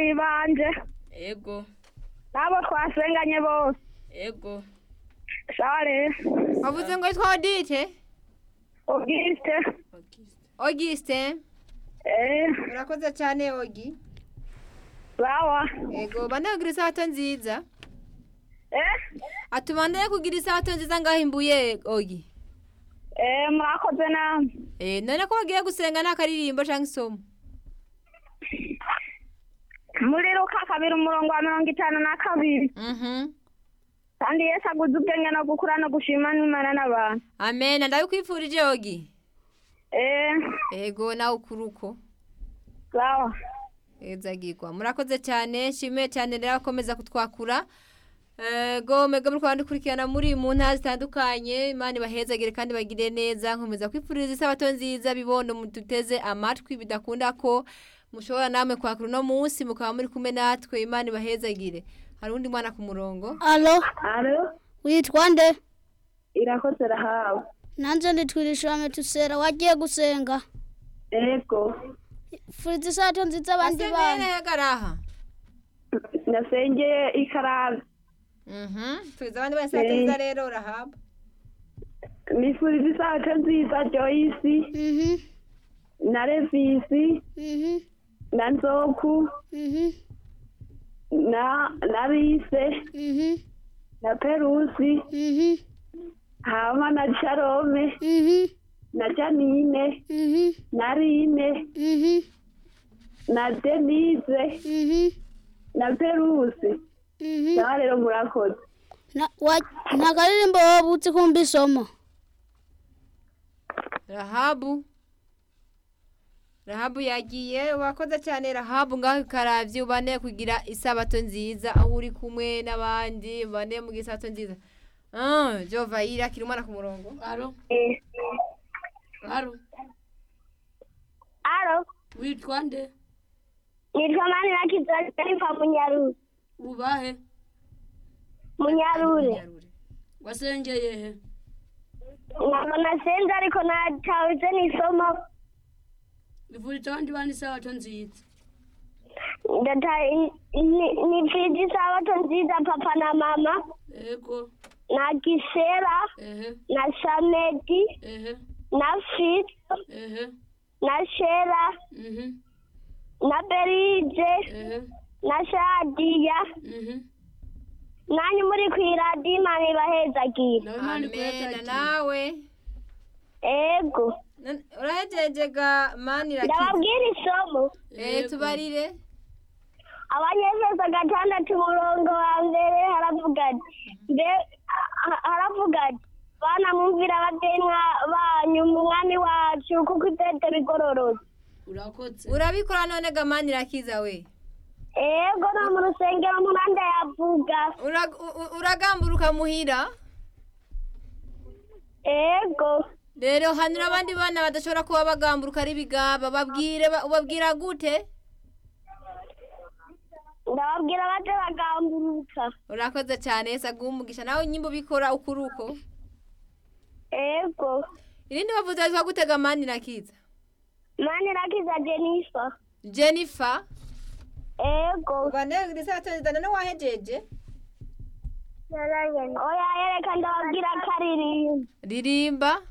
n'abavyeyi banje ego n'abo twasenganye bose ego sawa rero wavuze ngo yitwa odite ubwiste ogiste eh urakoze cyane ogi sawa ego bandanye kugira isabato nziza eh atubandanye kugira isabato nziza ngaho imbuye ogi eh mwakoze namwe Eh, none ko bagiye gusenga nta karirimbo cyangwa isomo muri luka kabiri umurongo wa mirongo itanu na kabiri Mhm. kandi yesu aguze ubwenge no gukura no gushima n'imana n'abantu amen ndabikwifurije ogi eh ego nawe ukuruko sawa ezagirwa murakoze cyane nshimiye cyane rero akomeza kutwakura ego mega muri kwanda kurikirana muri mu ntara zitandukanye imana ibahezagire kandi bagire neza nkomeza kwifuriza isabato nziza bibondo muduteze amatwi bidakunda ko mushobora namwe kwakura uno munsi mukaba muri kumwe natwe imana ibahezagire hari undi mwana ku murongo alo alo witwa nde irakoze rahawe nanze nditwirishame tusera wagiye gusenga ego furiza isato nziza abandi asengeye bana nehegaraha nasengeye ikarabe mhm twiza abandi bane isabato nziza rero urahaba nifuriza isabato nziza joyisi mhm na revisi mhm na nzoku mhm na na rise mhm na perusi mhm hama na sharome mhm na janine mhm na rine mhm na denise mhm na perusi mhm nawe rero murakoze Na- wa- nta karirimbo wabutse kumva isomo rahabu rahabu yagiye wakoze cyane rahabu ngaho ikaravye ubane kugira isabato nziza aho uri kumwe n'abandi ubane mu isabato nziza ah jova ira kiri umwana ku murongo alo eh alo alo witwa nde nitwa mani na kizazi arifa munyarure ubahe munyarure wasengeye he nkaba nasenze ariko natawuze n'isomo bivurije abandi bana isabato nziza nipfije isabato nziza papa na mama ego na gisera ehe na shamedi ehe na fito ehe na shera mhm na berije ehe na shadiya mhm nanyu muri ku iradiyo imana ibahezagira nawe imana amena ikuheza nawe ego Nan- urahejejega mani rakiza ndababwira isomo eh tubarire abanyefeso gatandatu umurongo wa mbere haravuga ati mbe ha- haravuga ati bana mwumvira ababyeyi mwa- banyu mu mwami wacu kuko itete bigororotse urakoze urabikora none ga mani rakiza we ego no mu rusengero muranda yavuga Ura- u- u- uragamburuka muhira ego rero hanura abandi bana badashobora kuba bagamburuka ari bigaba babwire ba- ubabwira gute ndababwira baje bagamburuka urakoze cyane yesu aguha umugisha nawe nyimba ubikora uko uri uko ego irindi bavuze witwa gutega mani rakiza mani rakiza jenifa jennifer ego ubanegura isabato none wahejeje oya yereka ndababwira karirimba ririmba